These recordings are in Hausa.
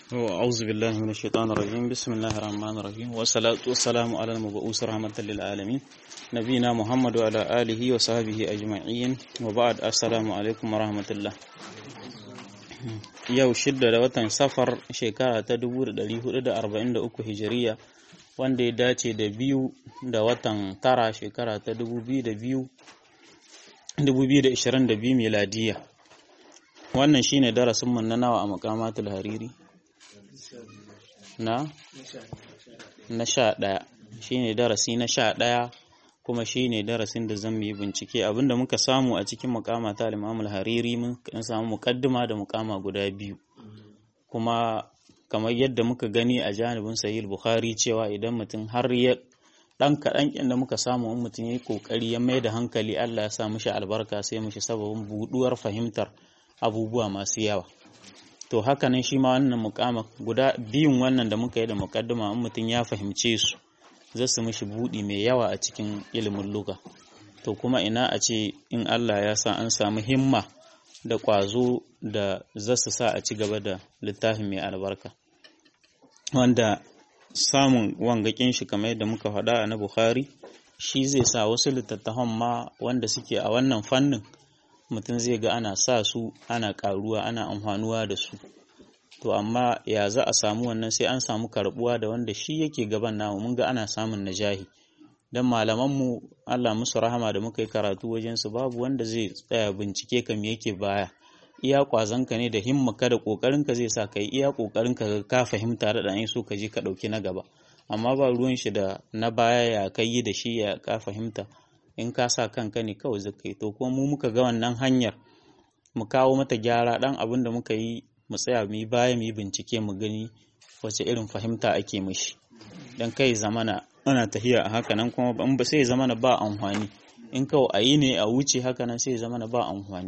أعوذ بالله من الشيطان الرجيم بسم الله الرحمن الرحيم والصلاة والسلام على المبعوث رحمة للعالمين نبينا محمد وعلى آله وصحبه أجمعين وبعد السلام عليكم ورحمة الله yau shidda da watan safar shekara ta 1443 hijiriya wanda ya dace da biyu da watan tara shekara ta 2022 miladiya wannan shine darasinmu na nawa a makamatul hariri na na sha ɗaya shine darasi na sha ɗaya kuma shine darasin da zan yi bincike abinda muka samu a cikin mukama ta al hariri mun samu mukaddima da mukama guda biyu kuma kamar yadda muka gani a janibin sahih bukhari cewa idan mutum har ya dan kaɗan kin da muka samu in mutum yayi kokari ya mai da hankali Allah ya sa mishi albarka sai mishi sababin buduwar fahimtar abubuwa masu yawa to haka nan shi ma wannan mukama guda biyun wannan da muka yi da mukaddima in mutum ya fahimce su za su mishi buɗi mai yawa a cikin ilimin luga to kuma ina a ce in Allah ya sa an samu himma da ƙwazo da za su sa a ci gaba da littafin mai albarka wanda samun wangakin shi kamar yadda muka faɗa na Bukhari shi zai sa wasu littattafan ma wanda suke a wannan fannin mutum zai ga ana sa su ana ƙaruwa ana amfanuwa da su to amma ya za a samu wannan sai an samu karbuwa da wanda shi yake gaban namu mun ga ana samun najahi dan malamanmu Allah musu rahama da muka yi karatu wajen su babu wanda zai tsaya bincike ka me yake baya iya kwazanka ne da himmaka da kokarin ka zai sa kai iya kokarin ka ka fahimta da dan so ka je ka dauki na gaba amma ba ruwan shi da na baya ya kai da shi ya ka fahimta in ka sa kanka ne kawai zakai to kuma mu muka ga wannan hanyar mu kawo mata gyara dan abin da muka yi mu tsaya mu yi baya mu yi bincike mu gani wace irin fahimta ake mishi dan kai zamana ana tahiya a haka nan kuma in ba sai zamana ba amfani in kawai a yi ne a wuce haka nan sai zamana ba amfani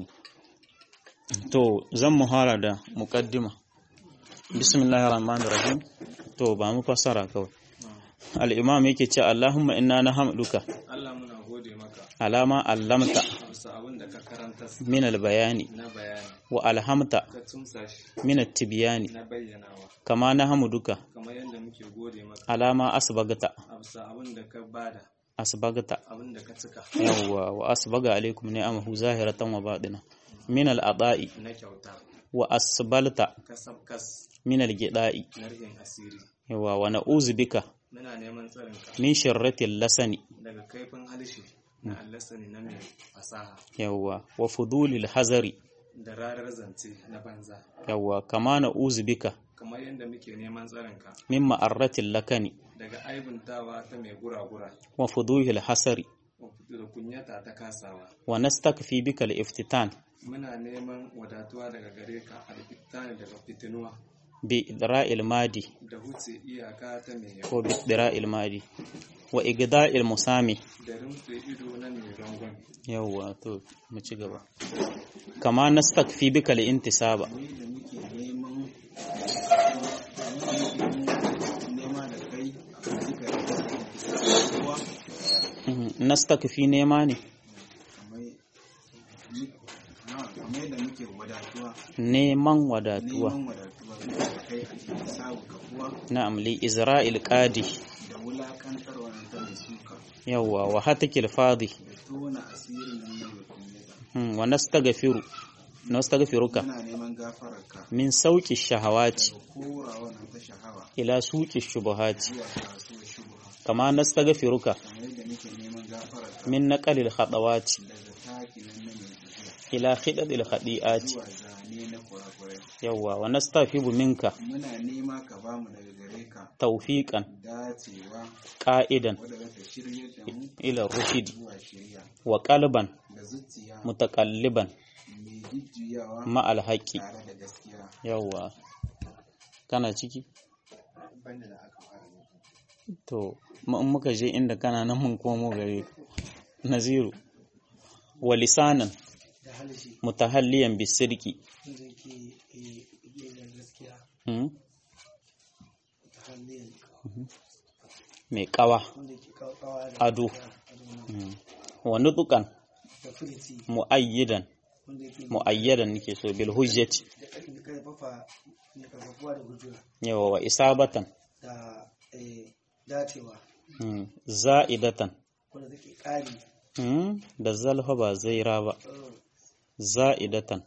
to zan muhara da muqaddima bismillahir rahmanir rahim to ba mu fassara kawai al-imam yake ce Allahumma inna nahmaduka Allah muna gode maka alama allamta bisa abin da ka karanta min al-bayani na bayani wa alhamta ka tumsa shi min at-tibyani na bayyanawa kama nahmaduka kamar yadda muke gode maka alama asbagata a bisa abin da ka bada asbagata abin da ka cika yawwa wa asbaga alaikum ni'amahu zahiratan wa batina min al-ada'i na kyauta wa asbalta ka sabkas min al-gida'i na rihin asiri yawwa wa na'uzu bika muna neman tsarinka min sharratil lasani daga kaifin halishe na allasani na mai fasaha yawwa wa fudulil hazari da rarar zance na banza yawwa kama na'uzu bika kamar yadda muke neman tsarinka min ma'arratil lakani daga aibuntawa ta mai gura-gura wa fuduhil hasari da kunyata ta kasawa wa nastakfi bika al-iftitan muna neman wadatuwa daga gare ka alfitani daga fitinuwa bi idra'il madi da huce iyaka ta mai yawa ko bi idra'il madi wa igda'il musami da rimtse ido na mai rangon yawwa to mu ci gaba kama nastakfi bika al-intisaba ni da muke neman nema da kai a duka da kowa Mhm, nastakfi nema ne kamar yadda muke wadatuwa neman wadatuwa neman wadatuwa da kai a cikin sabu ka kuwa na'am li izra'il qadi da wulakantar wannan ta mai suka yawwa wa hatakil fadi da tona asirin nan na mai kunyata Hmm, wa nastaghfiru nastaghfiruka muna neman gafararka min sauki shahawati da kora wannan ta shahawa ila suqi shubuhati zuwa kasuwar shubuha kama nastaghfiruka kamar yadda muke neman gafararka min naqalil khadawati daga taki nan na mai tafiya ila khidadil khadi'ati zuwa zane na kurakurai yawwa wa nastafibu minka muna nema ka bamu daga gare ka tawfiqan dacewa qa'idan wadda za ta shirye da mu ila rushdi zuwa shirya wa qalban da zuciya mutaqalliban mai jujjuyawa ma alhaqi tare da gaskiya yawwa kana ciki banda da aka fara yi to mu- in muka je inda kana nan mun komo gare ka. naziru wa lisanan da halishi mutahalliyan bisirki wanda ke da gaskiya hmm? ta hannun mai kawa wanda ke kawawa da ado hmm. wa nutukan da furci mu'ayyidan wanda yake muayyadan nake so bil hujjati da ƙarfin karfafa ne karfafuwa da hujjoji yawa wa isabatan da eh, dacewa mm, za'idatan wanda take ƙari mm, da zalfa ba zaira ba eh, za'idatan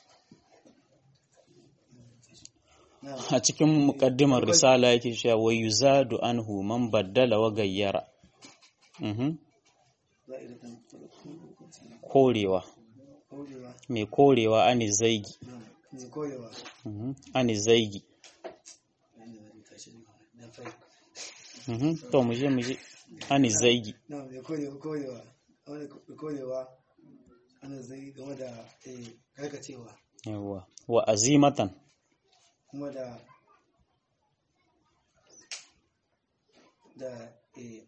na a cikin muƙaddimar risala yake cewa wa yuzadu anhu man baddala wa gayyara mhm za'idatan korewa korewa mai korewa ani zaigi na mai korewa mhm ani zaigi wanda zai tashi da fai mhm to mu je mu je ani zaigi na mai korewa korewa wanda mai korewa ana zai game da eh, karkacewa yawa wa azimatan kuma da da eh,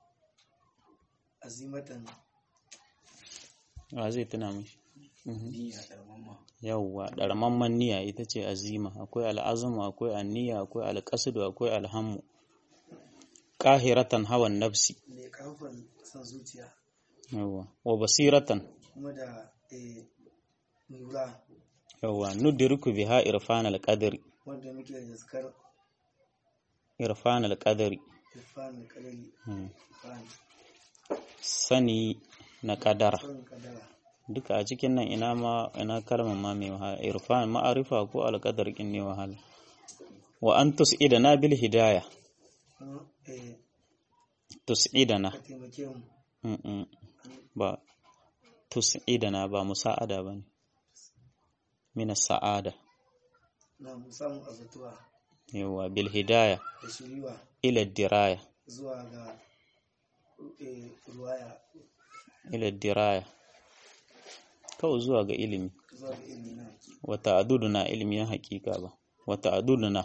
azimatan wa zai tuna mishi Mhm. niyya ɗarmamma yawwa ɗarmamman niyya ita ce azima akwai al'azuma akwai anniya akwai alƙasudu akwai alhammu ƙahiratan hawan nafsi mai ƙarfan san zuciya yawwa wa basiratan kuma da eh, lura yawwa nudriku biha irfanal qadri wanda muke da zaskar irfanal qadri irfan kalali Hmm. irfan sani na kadara son kadara duka a cikin nan ina ma ina kalmar ma mai wahala irfan ma'arifa ko alqadar kin ne wahala wa an tus'idana bil hidayah kuma eh, tus'idana ka taimake mu Mm-mm. ba tus'idana ba musa'ada bane min sa'ada na mu samu azatuwa yawa bil hidayah da shiriwa ila diraya zuwa ga eh, ruwaya ila diraya kawai zuwa ga ilimi zuwa ga ilimi na wa ta'adduduna ilimi na hakika ba wa ta'adduduna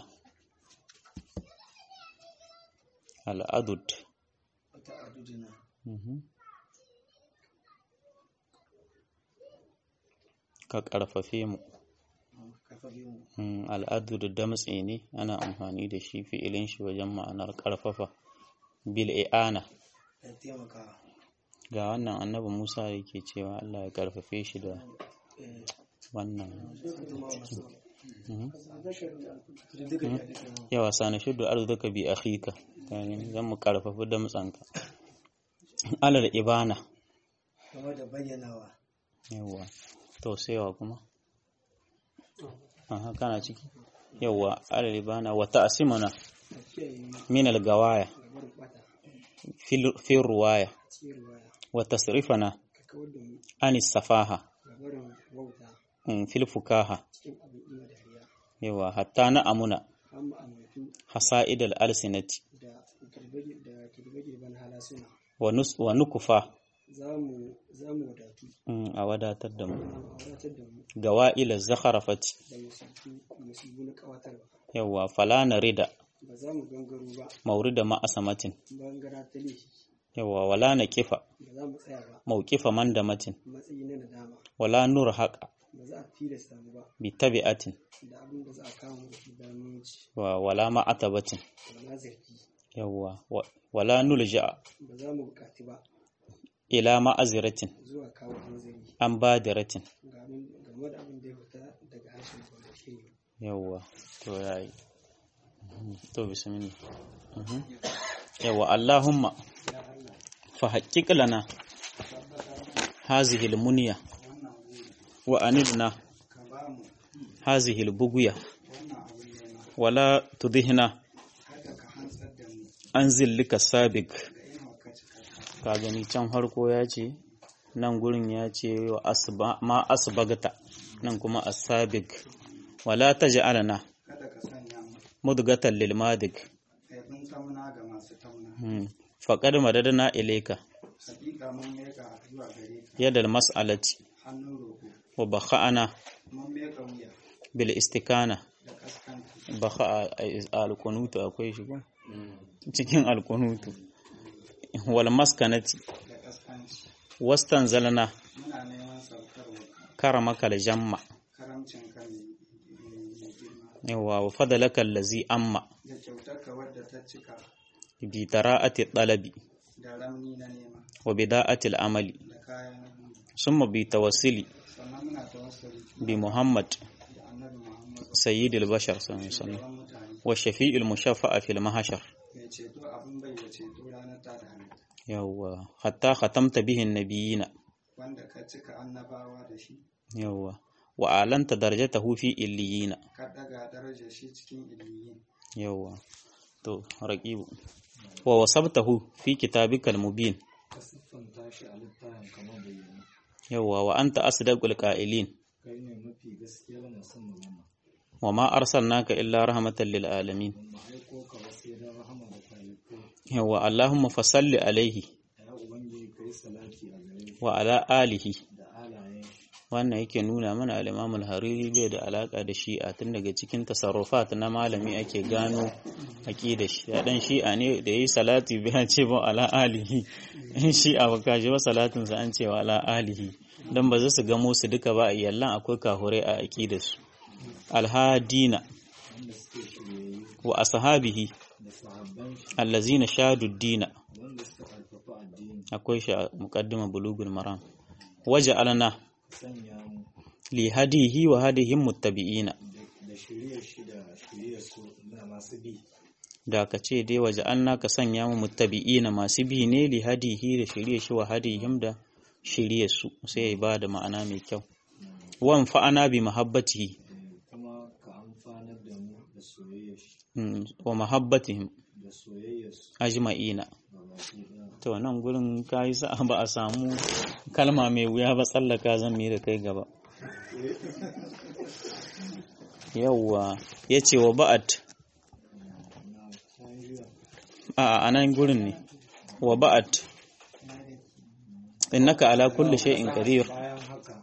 al'adud wata adudina Mhm. ka ƙarfafe mu kafafe mu Mm, al'adu da damtse ne ana amfani da shi fi'ilin shi wajen ma'anar ƙarfafa bil i'ana da taimaka ga wannan annabi Musa yake cewa Allah ya ƙarfafe shi da eh, wannan zuma masu Mhm. da duka da duka mu yawa sana shuddu arzuka bi akhika Kaga zan mu ƙarfafi damtsanka alal ibana game da bayyanawa yawa to saiwa kuma aha kana ciki yawa alal ibana wa ta'simuna min al-gawaya fil fil ruwaya wa tasrifana an safaha mm, fil fukaha yawa hatta na amuna hasa'id al-alsinati wa nus wa nukufa za mu wadatu mm, a wadatar da mu a wadatar da mu gawa'il zakharafati da musibu na kawatarwa yawa fala narida ba za mu gangaro ba maurida ma'asamatin bangara ta laifi yawa wala na kifa ba za mu tsaya ba maukifa mandamatin matsayi na nadama wala nur haqa ba za a tilasta mu ba bi tabi'atin da abin da za a kawo mu da shi bayan mun ci wa wala ma'atabatin wala zargi yawa wa- wala nulja ba za mu bukati ba ila ma'aziratin zuwa kawo hanzari an badiratin ga abin- game da abin da ya fita daga harshen ba shi ne yawa to yayi Mhm. to bismillah Mhm. yawa allahumma fa haqqiq lana hazihi almunya wa anidna ka ba mu hazihi albughya wannan abin nema wala tudhina kada ka hantsar da mu an zillika sabiq da yin hauka cika ka gani can harko ya ce nan gurin ya ce wa asba ma asbagta nan kuma asabiq wala taj'alna kada ka sanya mu mudgatan lil madik kaifin tauna ga masu tauna hmm. faqad madadna ilayka hakika mun meka zuwa gare ka yadal mas'alati hannun roƙo wa bakha'ana mun meka wuya bil istikana da kaskanci bakha'a al-kunutu akwai shi ko cikin al-kunutu wal maskanati da kaskanci wastanzalna muna neman saukarwa karamaka jamma karamcin kan mai girma yawa wa fadalaka allazi amma da kyautarka wadda ta cika bi tara'ati talabi da ramni na nema wa bida'ati al-amali da kayan summa bi tawassuli sannan muna tawassuli bi Muhammad da annabi Muhammad sayyidil bashar sallallahu alaihi wasallam sauran mutane wa shafi'il mushaffa'a fil mahshar mai ceto abin bai da ceto ranar ta da halitta yawwa hatta khatamta bihin nabiyina wanda ka cika annabawa da shi yawwa wa alanta darajatahu fi illiyina ka daga darajar shi cikin iliyin yawwa to raqibu wa wasabtahu fi kitabikal mubin ka siffanta shi a littafin kamar bayyana yawwa wa anta asdaqul qa'ilin kai ne mafi gaskiyar masu magana wa ma arsalnaka illa rahmatan lil alamin mu aiko ka ba sai don rahama da talibai yawwa allahumma fasalli alaihi ya ubangiji kai salati a gare shi wa ala alihi da alayen wannan yake nuna mana al-Imam al-Hariri bai da alaka da shi'a tun daga cikin tasarrufat na malami ake gano aqidar shi ya dan shi'a ne da yayi salati bai ce ba ala alihi in shi'a ba kaje ba salatin sa an ce wa ala alihi dan ba za su gamo su duka ba yallan akwai kahure a aqidar su al-hadina wanda suke shiryayyu wa ashabihi da sahabban shi allazina shadu dina wanda suka karfafa addini akwai shi a muqaddima bulugul maram waja'alna sanya mu li hadihi wa hadihim muttabi'ina da- da shiryar shi da shiryar su na masu bi da ka ce dai waje an ka sanya mu muttabi'ina masu bi ne li hadihi da shirye shi wa hadihim da shirye su sai ya ba da ma'ana mai kyau wan fa'ana bi mahabbatihi Eh, kuma ka amfanar da mu da soyayyar shi mm, wa mahabbatihim da soyayyar su ajma'ina ga baki ɗaya to nan gurin kai sa ba a samu kalma mai wuya ba tsallaka zan mi da kai gaba yawwa yace wa ba'at na san jiya a a nan gurin ne wa ba'at innaka ala kulli shay'in qadir bayan haka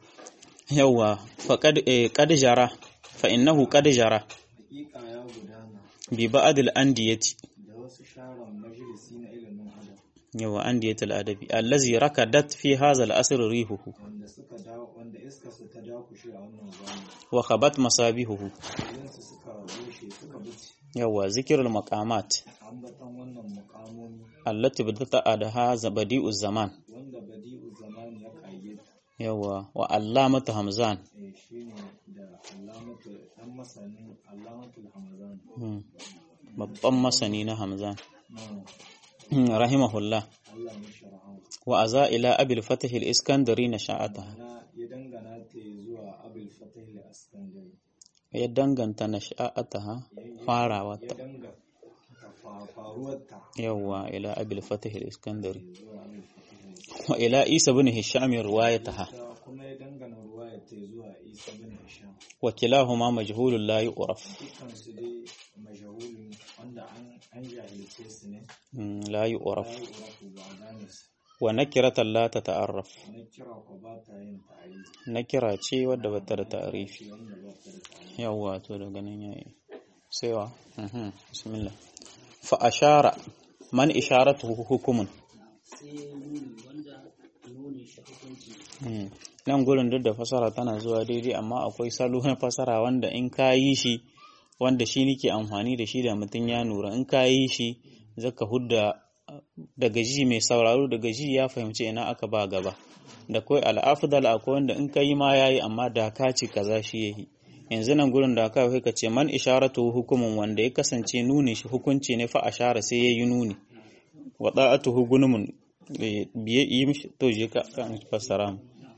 yawwa faqad eh, qad jara fa innahu qad jara hakika ya gudana bi ba'd al-andiyati da wasu sharon majalisi na ilimin adam yawwa andiyatul adabi allazi rakadat fi hadha al-asr rihuhu wanda suka dawo wanda iska su ta dakushe a wannan zamani wa khabat masabihuhu yansu suka rushe suka buce yawwa zikrul maqamat ambatan wannan mukamomi allati bidata da hadha badi'uz zaman wanda badi'u zamani ya kayyade yawwa wa allamatu hamzan eh shine da alamatu dan masanin alamatul hamzan Hmm. babban masani na hamzan na Hmm, rahimahullah Allah ya sharha wa aza ila abil fatah al-iskandari na sha'ataha na ya dangana ta zuwa abul fatah al-askandari ya danganta na sha'ataha farawarta ya danga ta fa- faruwarta yawwa ila abil fatah al-iskandari zuwa abul fatah wa ila isa bin hisham riwayataha ta kuma ya dangana ruwaya ta zuwa isa bin hisham wa kilahuma majhulun la yu'raf dukkan su dai majahulun wanda an an jahilce su ne Hmm, la yu'raf la yu'rafu ba a gane su wa nakiratan la tata'arraf na kira ko ba ta yin ta'ayi nakira ce wadda bata da ta'rifi wanda ba ta da ta'ayi yawwa to daga nan yayi sai wa mhm bismillah fa ashara man isharatuhu hukumun sai nuni wanda nuni shi hukunci Hmm. nan gurin duk da fasara tana zuwa daidai amma akwai salo na fasara wanda in ka yi shi wanda shi nake amfani da shi da mutum ya nura in ka yi shi zaka hudda daga ji mai sauraro daga ji ya fahimci ina aka ba gaba da kai al'afdal akwai wanda in ka yi ma yayi amma da ka ce kaza shi yayi yanzu nan gurin da ka kai ka ce man isharatu hukumun wanda ya kasance nuni shi hukunci ne fa ashara sai yayi nuni wa da'atuhu gunumun eh, biye yi mishi to je ka kan fassara mu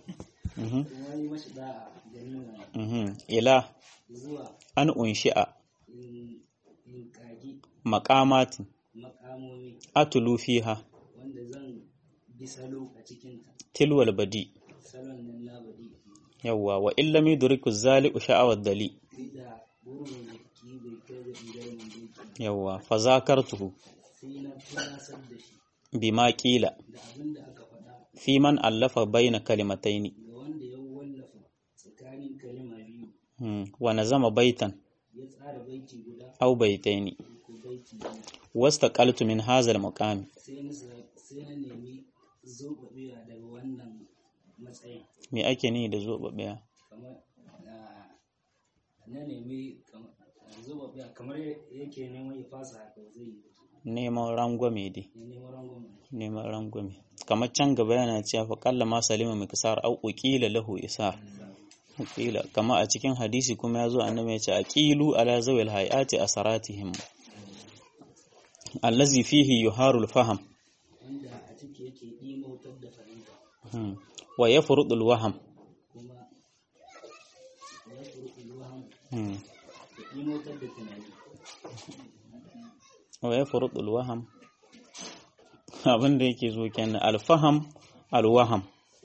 Mhm, kuma yi mashi da'a da nuna mhm. ila zuwa an unshi'a in in kagi maqamatin makamomi atulu fiha wanda zan bi salo a cikinta tilwal badi salon nan na badi yawwa wa illam yudriku zali'u sha'awad dali duk da burin da ki bai kai da ingar doki yawwa fa zakartuhu sai na tunasar da shi bima qila da abin da aka faɗa fi man allafa baina kalimataini ga wanda ya wallafa tsakanin kalima biyu hmm. wa nazama baitan ya tsara baiti guda aw baitaini ko baiti biyu wastaqaltu min hadha al-maqam sai na sa- sai na nemi zoɓaɓewa daga wannan matsayin me ake ni da zobabeya kamar ah, na nemi kam- zoɓaɓewa kamar yake neman ya fasa haka zai yi neman rangwame dai ya neman rangwame neman rangwame kamar can gaba yana cewa fa qalla ma salima miksar aw uqila lahu isar kila kama a cikin hadisi kuma ya zo annabi ya ce aqilu ala zawil hayati asaratihim allazi fihi yuharul faham wanda a ciki yake ɗimautar da fahimta hmm. wa yafrudul waham kuma ya furu ilwaham hmm. da ɗimautar da tunani wa yafrudul waham abin da yake zo kenan alfaham alwaham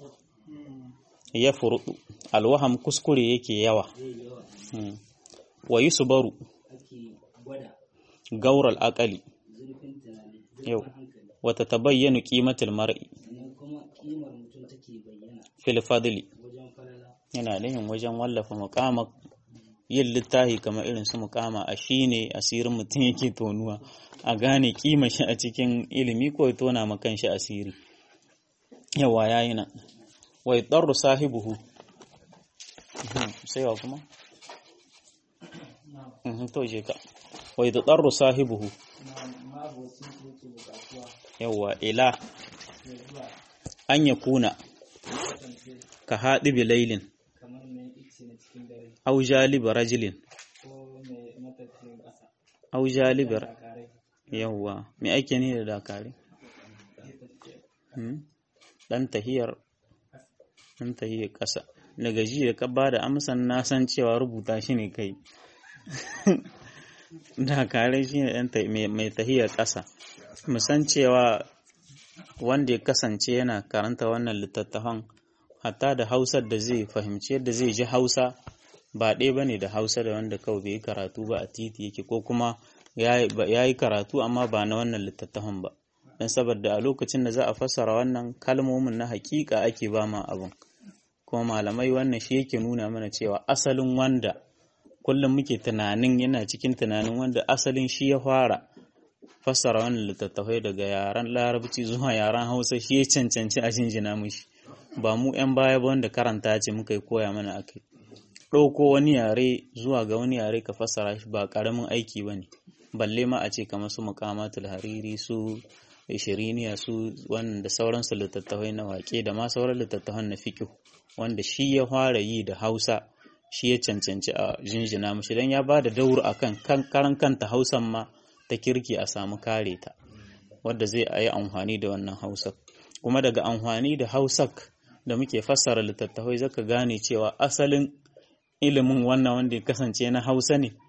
yafrudu alwaham kuskure yake yawa zai yawa hmm. wa yusbaru ake gwada gaural aqali zurfin tunani Yau. zurfin hankali wa tatabayyanu qimatul mar'i sannan kuma kimar mutum take bayyana fil fadli wajen falala yana nihin wajen wallafa muqama yin littafi kamar irin su muqama a shine asirin mutum yake tonuwa a gane kima shi a cikin ilimi ko ya tona ma kanshi asiri yawa yayi nan wa yadarru sahibuhu Mhm, sai wa kuma Mhm, to je ka wa yadarru sahibuhu ma'abocin su yake bukatuwa yawa ila ya zuwa an yakuna kasance ka haɗi bilailin kamar mai ice na cikin dare au jaliba rajulin ko mai matafiyin ƙasa au jalibar takarai yawwa me ake ne da dakari Hmm? dan tahiyar dan tahiyar ƙasa daga ji da ka ba da amsan na san cewa rubuta shi ne kai dakarai shi ne dan ta- mai- mai tahiyar ƙasa mu san cewa wanda ya kasance yana karanta wannan littattafan hatta da hausar da zai fahimci yadda zai ji hausa ba ɗaya ba ne da hausa da wanda kawai bai yi karatu ba a titi yake ko kuma ya yi karatu amma ba na wannan littattafan ba don saboda a lokacin da za a fassara wannan kalmomin na hakika ake ba ma abin kuma malamai wannan shi yake nuna mana cewa asalin wanda kullum muke tunanin yana cikin tunanin wanda asalin shi ya fara fassara wannan littattafai daga yaren larabci zuwa yaren hausa shi ya cancanci a jinjina mushi ba mu 'yan baya ba wanda karanta ce muka yi koya mana akai ɗauko wani yare zuwa ga wani yare ka fassara shi ba ƙaramin aiki ba ne balle ma a ce kamar su muqamatul hariri su ishiriniya su wannan da sauransu littattafai na waƙe da ma sauran littattafan na fiqh wanda shi ya fara yi da Hausa shi ya cancanci a jinjina mushi dan ya bada daur akan kan karan kanta Hausan ma ta kirki a samu kare ta wanda zai yi amfani da wannan Hausa kuma daga amfani da Hausak da muke fassara littattafai zaka gane cewa asalin ilimin wannan wanda ya kasance na Hausa ne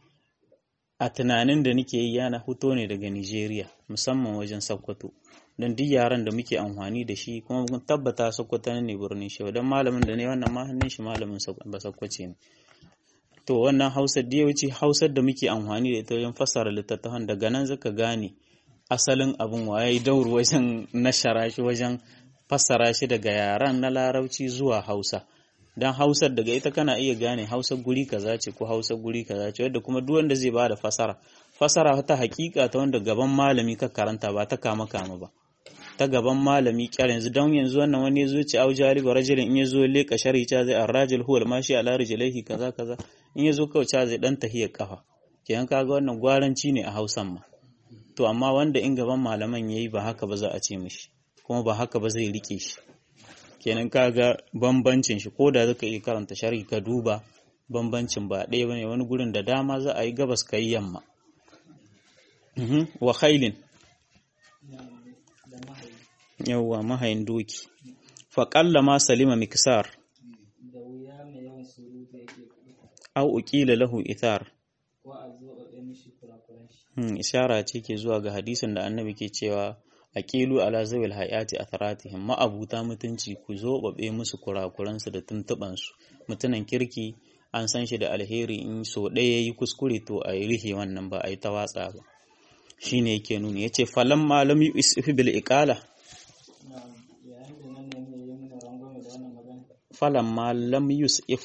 a tunanin da nake yi yana fito ne daga Nigeria musamman wajen Sokoto don duk yaran da muke amfani da shi kuma mun tabbata Sokoto ne birnin shi don malamin da ne wannan ma hannun shi malamin ba Sokoce ne to wannan Hausa da yawanci Hausar da muke amfani da ita wajen fassara littattafan daga nan zaka gane asalin abin waye daur wajen nashara shi wajen fassara shi daga yaran na Larabci zuwa Hausa dan hausar daga ita kana iya gane hausar guri kaza ce ko hausar guri kaza ce wadda kuma duk wanda zai bada fasara fasara ta hakika ta wanda gaban malami ka karanta ba ta kama kama ba ta gaban malami kyar yanzu don yanzu wannan wani yazo ce au jari ba rajulin in yazo leka shari ta zai arrajul huwal mashi ala rijlaihi kaza kaza in yazo kawai ta zai dan tahiyar kafa kenan kaga wannan gwaranci ne a Hausan ma to amma wanda in gaban malaman yayi ba haka ba za a ce mishi kuma ba haka ba zai rike shi kenan kaga bambancin shi ko da zaka iya karanta sharhi ka duba bambancin ba ɗaya bane wani gurin da dama za a yi gabas kai yamma wa khailin yawwa mahayin doki fa qalla ma salima miksar da wuya mai yawan surutu yake aw uqila lahu ithar ko a zo a ɗan mishi kurakuran shi hmm, ishara ce ke zuwa ga hadisin da annabi ke cewa aqilu ala zawil hayati atharatihim ma'abuta mutunci ku zo babe musu kurakuransu da tuntuban su mutunan kirki an san shi da alheri in so ɗaya yayi kuskure to a yi rihe wannan ba a yi ta watsa ba shine yake nuni yace falam malam yusifu bil iqala yayin da nan ne ya yi mana rangwame da wannan magana falam malam yusif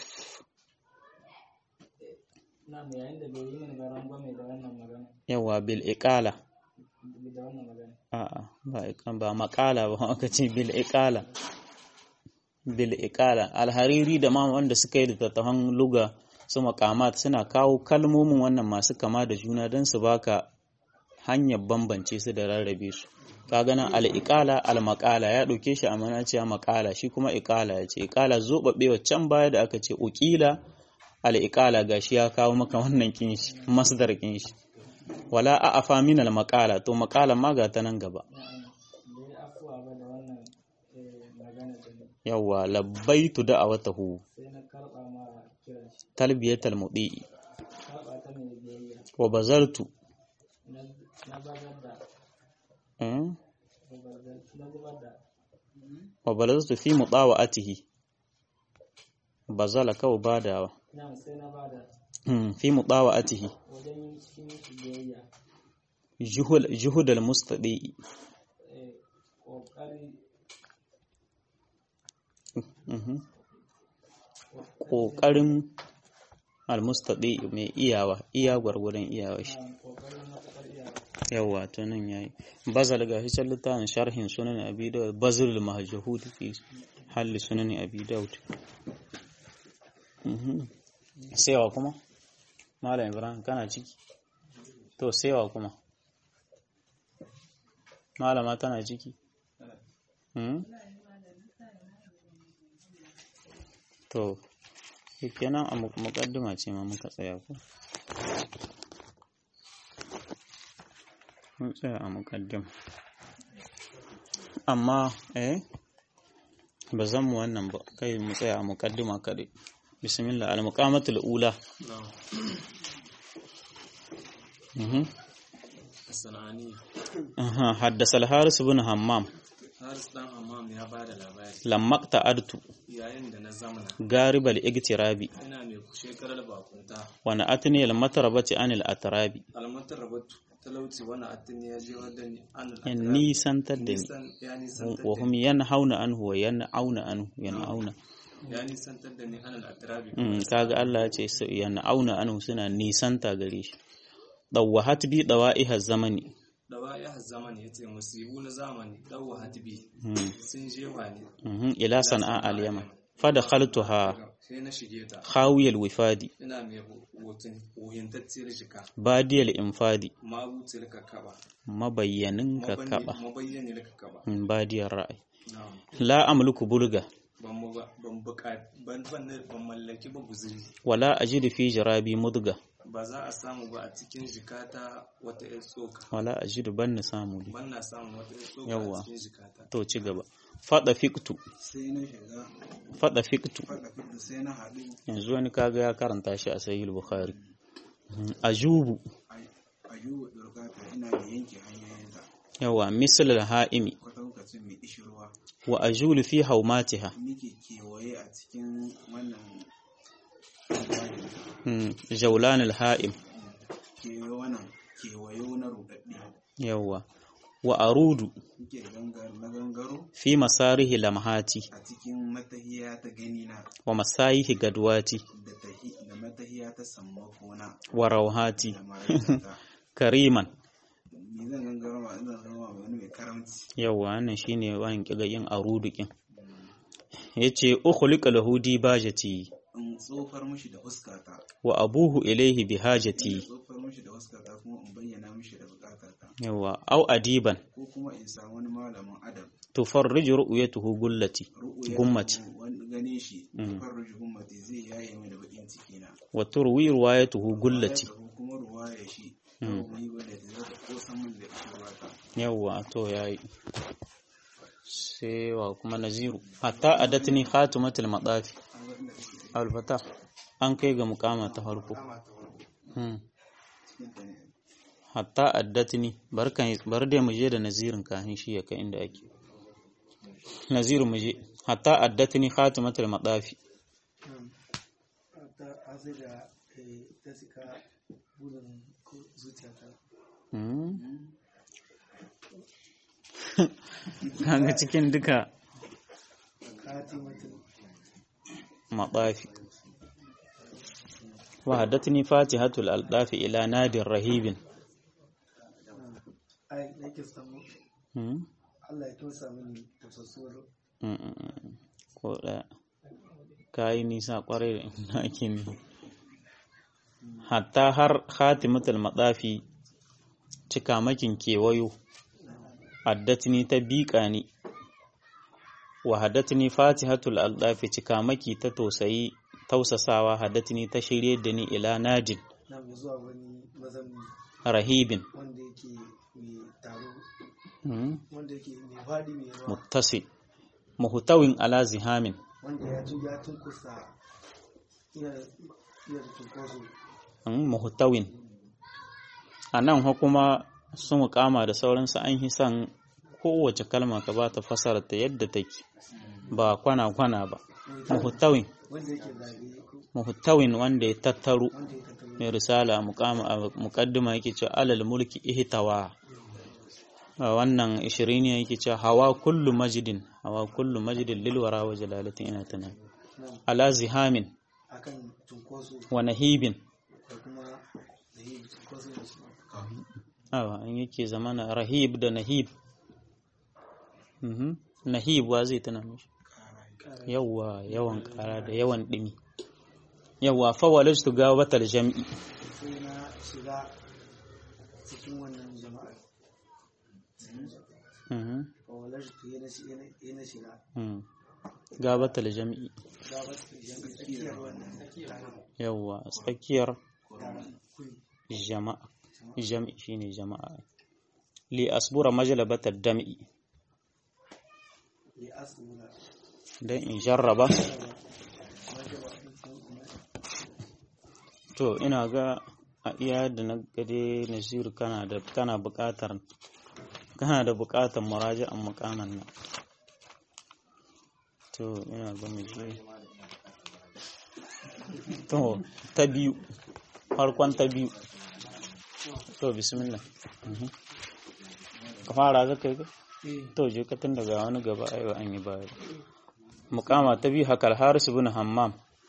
na mu yayin da bai yi mana rangwame da wannan magana yawa bil iqala da wannan magana a'a ba ikan ba makala ba aka ce bil iqala bil iqala alhariri da ma wanda suka yi littattafan luga su makamat suna kawo kalmomin wannan masu kama da juna don su baka hanyar bambance su da rarrabe su kaga nan al-iqala al-maqala ya dauke shi a manaciya maqala shi kuma iqala ya ce iqala zobabewa can baya da aka ce uqila al-iqala gashi ya kawo maka wannan kin shi masdar kin shi wala a'afa min al-maqala to maqala ma ga ta nan gaba bai afuwa ba da wannan eh, magana da ni yawa labbaitu da'awatahu sai na karɓa ma kiran shi talbiyatal mudi'i karɓa ta mai biyayya wa bazartu na na bazar da eh, na bazar na zubar da wa balaztu fi mudawa'atihi bazala kawai badawa na sai na bada Hmm, fi mudawa'atihi wajen yin shi miki biyayya juhul juhudal mustadi'i eh, ƙoƙari Mhm. ƙoƙarin almustadi mai iyawa iya gwargwadon iyawa shi na ƙoƙarin matuƙar iyawa yawa to nan yayi bazal ga shi can littafin sharhin sunan abi dawud bazrul mahjahud fi halli sunan abi dawud Mhm. sewa kuma malam ibrahim kana ciki to sewa kuma malama tana ciki Hmm? to kenan a muƙaddima ce ma muka tsaya ko mun tsaya a muƙaddima amma eh ba zan mu wannan ba kai mu tsaya a muƙaddima kaɗai bismillah al-muqamatul ula mhm sana'ani aha haddasa al-haris ibn hammam haris dan hammam ya ba da labari lamma ta'adtu yayin da na zamana garibal igtirabi ina mai shekarar bakunta wa na'atni al-matarabati anil atrabi almatar rabatu talauci wani atin ya je wadda ni an in nisantar da ni nisan ya nisantar wa da hum yanhauna anhu wa yan'auna anhu yan'auna ni ya nisantar da ni an al'atirabi Mm, kaga Allah ya ce su yan'auna anhu suna nisanta gare shi dawwahat bi dawa'iha zamani dawa ya zamani ya ce musibu na zamani dawa hatibi Mm, sun jewa ne mhm, ila san'a al-yaman fadakhaltuha sai na shige ta khawiyal wifadi ina mai hutun wuhintacciyar jika badiyal infadi mabuciyar kakaba mabayyanin kakaba mabayyaniyar kakaba Mm, badiyar ra'ayi na'am la amliku bulga ban mu ba- ban buƙa ban ban ban mallaki ba guzuri wala ajidu fi jarabi mudga ba za a samu ba a cikin jikata wata ƴar tsoka wala ajidu banni samu li ban na samun wata ƴar tsoka Yawwa. a cikin jikata to ci gaba fada fiktu sai na shiga fada fiktu faɗa fiɗa sai na haɗu yanzu wani kaga ya karanta shi a sahih bukhari Mhm. ajubu a yiwu ɗorgata ina da yanke hanyoyinta yawa misal al-ha'imi kwatankacin mai ishirwa wa ajulu fi haumatiha nike kewaye a cikin wannan Mm, jawlan al-ha'im kewaye wannan kewayo na ruɗaɗɗe yawa wa arudu nike gangar na gangaro fi masarihi lamhati a cikin matahiya ta ganina wa masayihi gadwati da tahi da matahiya ta sammakona wa rawhati da maraikata kariman ni zan gangaro ma zan zama wani mai karamci yawa wannan shine wani kiga yin arudu kin yace ukhliqa lahu dibajati in tsofar mishi da huskata wa abuhu ilayhi in bihajati tsofar mishi da huskata kuma in bayyana mishi da bukatarta yawa au adiban ko kuma in samu wani malamin adam tufarriju ru'yatuhu gullati ru'uya gummati wani gane shi Mm. farruji gummati zai yaye mai da bakin ciki na wa turwi riwayatuhu gullati ko kuma ruwaya shi Mm. ko yi wanda ta zata kosan min da ishirwata yawa to yayi sai wa kuma naziru hatta adatni khatimatul madafi al-fatah an kai ga mukama ta farko hmm. cikin ta ne hatta addatni barkan bar da muje da nazirin kafin shi ya kai inda ake naziru muje hatta addatni khatimatul madafi ta sai da ta sika burin zuciyata hmm. kaga cikin duka katimatin مطافي وحدثني فاتحة الألطاف إلى نادي رهيب ai nake samu مم. Allah ya tosa mini tausasuwar Mm-mm. ko ɗaya kayi nisa ƙwarai da inda ake ne hatta har khatimatul madafi cikamakin kewayo addatni ta biƙa ni wa haddatni fatihatul aldafi cikamaki ta tausayi tausasawa haddatni ta shirye da ni ila najin na mu zuwa wani mazamni rahibin wanda yake mai taro mm, wanda yake mai faɗi mai yawa muttasi muhtawin ala zihamin wanda ya tun ya tun kusa iya iya da tunkoso mm, muhtawin a nan fa kuma su mukama da sauransu an yi son kowace kalma ka ba ta fasara ta yadda take ba kwana-kwana ba muhtawin wanda yake zagaye ko muhtawin wanda ya tattaro wanda ya tattalo mai risala muqama a muqaddima yake cewa alal mulki ihtawa a wannan 20 ne yake cewa hawa kullu majidin hawa kullu majidin lil wara wa jalalatin ina tana ala zihamin akan tunkoso wa nahibin da kuma da yi tunkoso da shi awa an yake zamana rahib da nahib mhm nahib wa zai tana mishi yawa yawan kara da yawan dimi yawa fa walajtu gawatal jam'i sai na shiga cikin wannan jama'a mhm kawalar su yana yana shiga mhm gabatal jam'i gabar su jami'i tsakiyar wannan taron yawa tsakiyar taron kuri jama'a jam'i shine jama'a li asbura majlabat ad-dam'i ya asura dan in jarraba to ina ga a iya da na gade nasiru kana da kana buƙatar kana da buƙatar muraji'an mukaman nan to ina ga mu je to ta biyu farkon ta biyu to bismillah Mhm. ka fara za ka yi ka? to je ka tun daga wani gaba ayo an yi baya mukama ta biyu hakal harisu bin hammam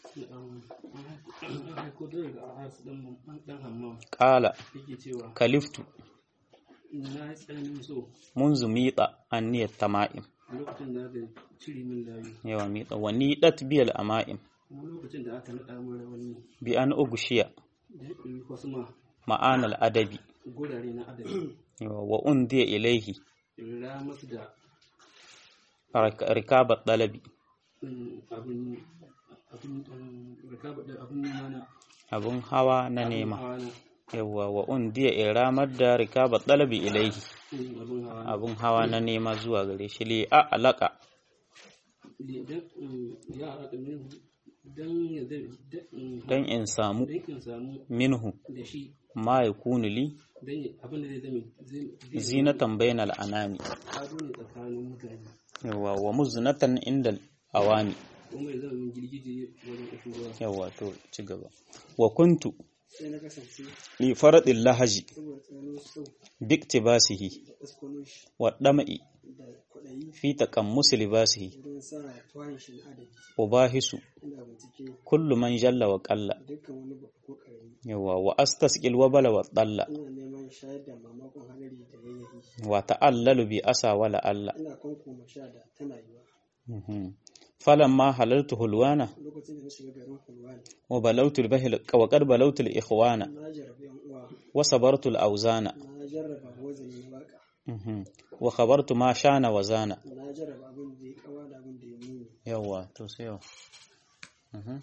ko da daga alhas dan dan hamma kala yake cewa kaliftu na yi tsananin so munzu miƙa anniyar tama'im lokacin da aka cire min layu yawa miƙa wa niɗat biyal ama'im kuma lokacin da aka naɗa min rawani bi an ugushiya da ya ɗauki wasu ma ma'anal adabi gurare na adabi yawa wa undiya ilaihi ra masu da rik- rikabat dalabi mm, abin abin um, rikaba da abin nema na abun hawa na abin nema hawa na yawa wa undiya iramar da rikabat dalabi ilaihi mm, abin hawa na abun hawa na nema zuwa gare shi li a alaka dan um, ya haɗa min dan ya zai dan um, don in samu dan in samu minhu da shi ma yakunu li dan ya- abin da zai zame zai zai- zinatan bainal anami ado ne tsakanin mutane yawa wa muznatan indal awami kuma ya zama min girgije wajen ƙashin ruwa yawa to ci gaba wa kuntu sai na kasance li faradil lahaji saboda tsananin so biktibasihi da ɗaskwanon shi wa dama'i da kwaɗayi fi taqammus libasihi wurin sa tuwahin shi na adabi ubahisu ina bincike kullu man jalla wa qalla dukkan wani babba ko ƙarami yawa wa astasqil wa bala wa dalla ina neman shayar da mamakon hadari da yayyahi wa ta'allalu bi asa wala alla ina kwankoma sha da tana yiwa Mhm. falamma halaltu hulwana lokacin da na shiga garin hulwani wa balawtu al-bahl wa qad balawtu al-ikhwana na jarrabe yan uwa wa sabartu al-awzana na jarraba wazanin waka Mhm. wa khabartu ma shana wa zana na jarraba abin da ya kawa da abin da ya muni yawa to sai yawa Mhm.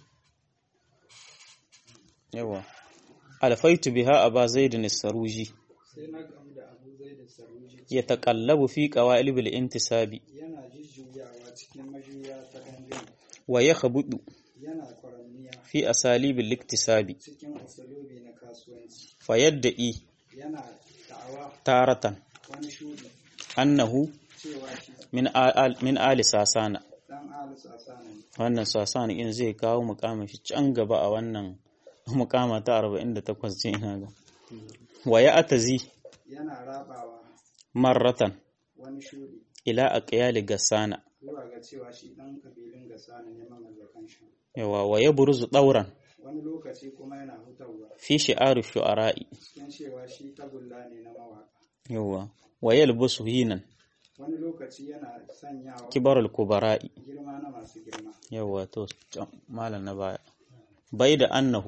yawa alfaitu biha aba zaidin as-saruji sai na gamu da abu zai da saruji yataqallabu fi qawa'ilib al-intisabi yana jujjuyawa cikin majuya ta dangane wa yakhbudu yana kwaranniya fi asalib al-iktisabi cikin usulubi na kasuwanci fayadda'i yana da'awa taratan wani shudi annahu cewa shi min al min ali sasana dan alisu asana ne wannan sasana in zai kawo mukamin shi can gaba a wannan mukama ta 48 ce ina ga wa ya'tazi yana rabawa marratan wani shudi ila aqyali gassana zuwa ga cewa shi dan kabilun gasana ne mamallakan shi yawa wa yabruzu dauran wani lokaci kuma yana hutawa fi shi'ari shu'ara'i cikin cewa shi tagulla ne na mawaka yawa wa yalbusu hinan wani lokaci yana sanyawa kibarul kubara'i girma na masu girma yawa to can, malam na baya bai da annahu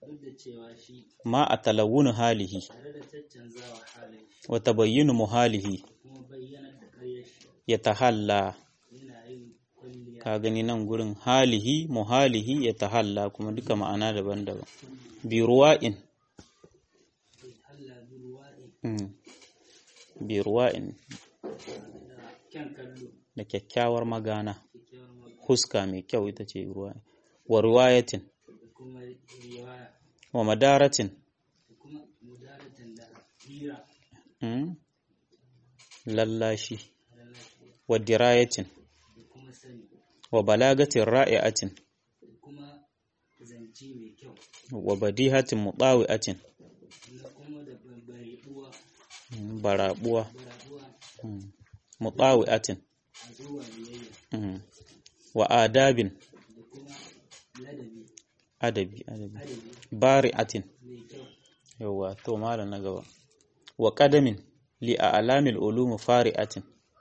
duk da cewa shi ma a talawun halihi tare da caccanzawa halin shi wa tabayyinu muhalihi kuma bayyanar da ƙaryar shi ya tahalla yana yin kwalliya ka gani nan gurin halihi muhalihi ya tahalla kuma duka ma'ana daban-daban bi ruwa'in halla bi ruwa'i mm. bi ruwa'in da kyan kallo da kyakkyawar magana kyakkyawar magana huska mai kyau ita ce ruwa wa ruwayatin da kuma riwaya wa madaratin da kuma mudaratan da hira mm. lallashi da lafiya wa dirayatin da kuma sani wa balagatin ra'i'atin da kuma zance mai kyau wa badihatin mutawi'atin da kuma da bari'uwa mm, barabuwa barabuwa mm, mutawi'atin a zuwa biyayya mm, wa adabin da kuma ladabi adabi adabi adabi bari'atin mai kyau yawwa to malam na gaba wa qadamin li a'lamil ulum fari'atin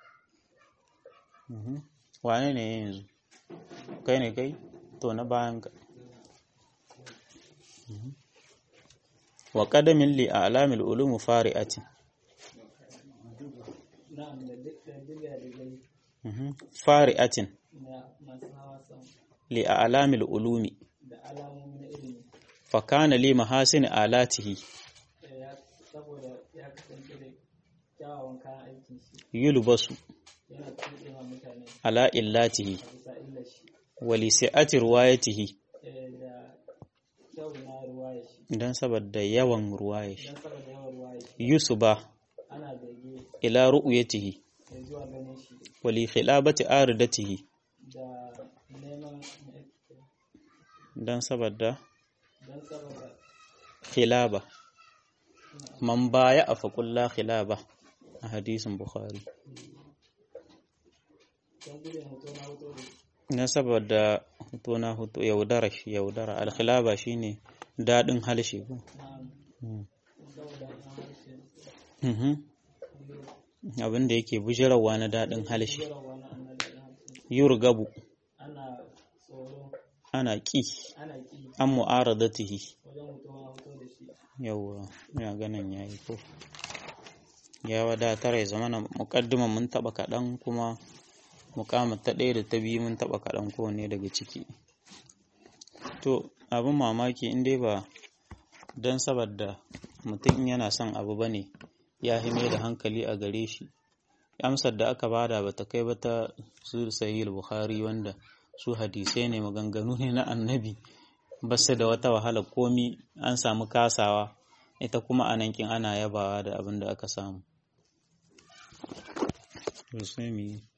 mhm wane ne yanzu kai ne kai to na bayan ka Mhm. wa qadamin li a'lamil ulum fari'atin na'am da duk da diga da gani mhm fari'atin na masu hawa sama li a'lamil ulumi da alamomi na ilimi fa kana li mahasin alatihi Eh, ya saboda ya kasance da kyawawan kayan aikin shi yulbasu yana tuɗe ma mutane ala illatihi a bisa illar shi wa li si'ati riwayatihi Eh, da kyau na ruwaya shi dan saboda yawan ruwaya shi don saboda yawan ruwaya shi yusuba ana bege ila ru'yatihi da zuwa ganin shi wa li khilabati aridatihi da neman dan saboda don saboda khilaba man baya a faƙulla khilaba a hadisin bukhari don gudun hoto na hoto da dan saboda hoto na hoto yaudara shi yaudara alkhilaba shine daɗin halshe ko na'am Mm. saboda an harshe Mhm. abin da yake bujirawa na daɗin halshe jarawa na annabi na harshe yurgabu ana tsoro ana ƙi ana ki an mu'aradatihi wajen hoto na hoto da shi yawwa ina ganin yayi ko ya wadatar ya zama na muƙaddiman mun taɓa kaɗan kuma muƙamar ta ɗaya da ta biyu mun taɓa kaɗan kowanne daga ciki to abin mamaki in dai ba don saboda mutum in yana son abu ba ne ya hime da hankali a gare shi amsar da aka bada ba ta kai ba ta su sahih bukhari wanda su hadisai ne maganganu ne na annabi ba su da wata wahala komi an samu kasawa ita kuma a nankin ana yabawa da abin da aka samu. To sai mu yi.